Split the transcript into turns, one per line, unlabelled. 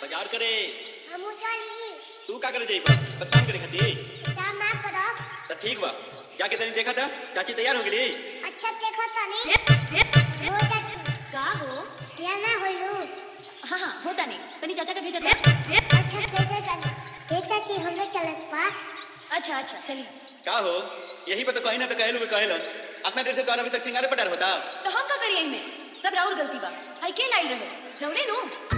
बाजार करे
हमू चली
तू का करे जाई परेशान करे खातिर
चाह ना करब
तो ठीक बा जाके तनी देखा था चाची तैयार हो गेली
अच्छा देखो तनी हो चाची
का हो
क्या ना होइलू
हाँ हाँ होता नहीं तनी चाचा का भेजा था
अच्छा कैसे तनी ये चाची हमरे चलत पा
अच्छा अच्छा चलिए
का हो यही पे तो कहीं ना तो कहलू कहलन अपना देर से तो अभी तक सिंगारे पटार होता
तो हम का करिए में सब राउर गलती बा हाई के लाइल रहे रौरे नु